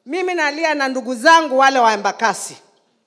mimi nalia na ndugu zangu wale wa Embakasi.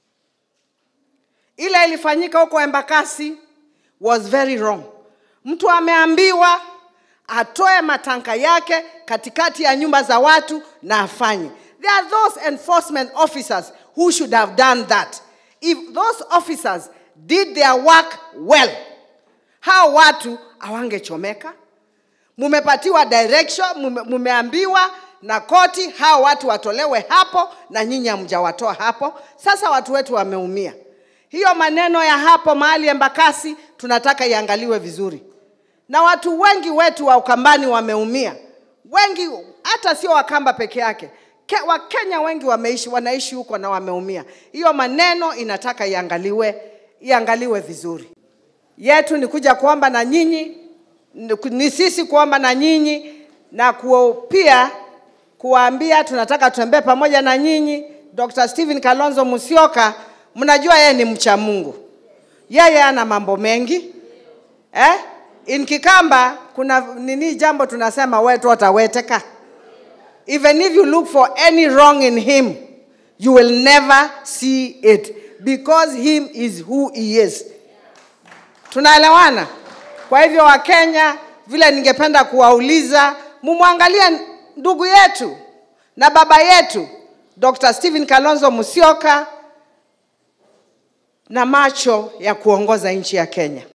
Ile ilifanyika huko Embakasi was very wrong. Mtu ameambiwa atoe matanka yake katikati ya nyumba za watu na afanye. There are those enforcement officers who should have done that. If those officers did their work well, hao watu hawangechomeka. Mumepatiwa direction, mume, mumeambiwa na koti hao watu watolewe hapo, na nyinyi hamjawatoa hapo. Sasa watu wetu wameumia. Hiyo maneno ya hapo mahali Embakasi tunataka iangaliwe vizuri, na watu wengi wetu wa Ukambani wameumia, wengi hata sio Wakamba peke yake. Ke, Wakenya wengi wameishi wanaishi huko na wameumia. Hiyo maneno inataka iangaliwe, iangaliwe vizuri. Yetu ni kuja kuomba na nyinyi, ni- ni sisi kuomba na nyinyi na ku, pia kuwaambia tunataka tutembee pamoja na nyinyi. Dr. Stephen Kalonzo Musyoka, mnajua yeye ni mcha Mungu, yeye ana mambo mengi eh? In Kikamba kuna nini jambo tunasema wetu ataweteka. Even if you look for any wrong in him, you will never see it because him is who he is. Tunaelewana? Kwa hivyo Wakenya, vile ningependa kuwauliza, mumwangalie ndugu yetu na baba yetu Dr. Stephen Kalonzo Musyoka na macho ya kuongoza nchi ya Kenya.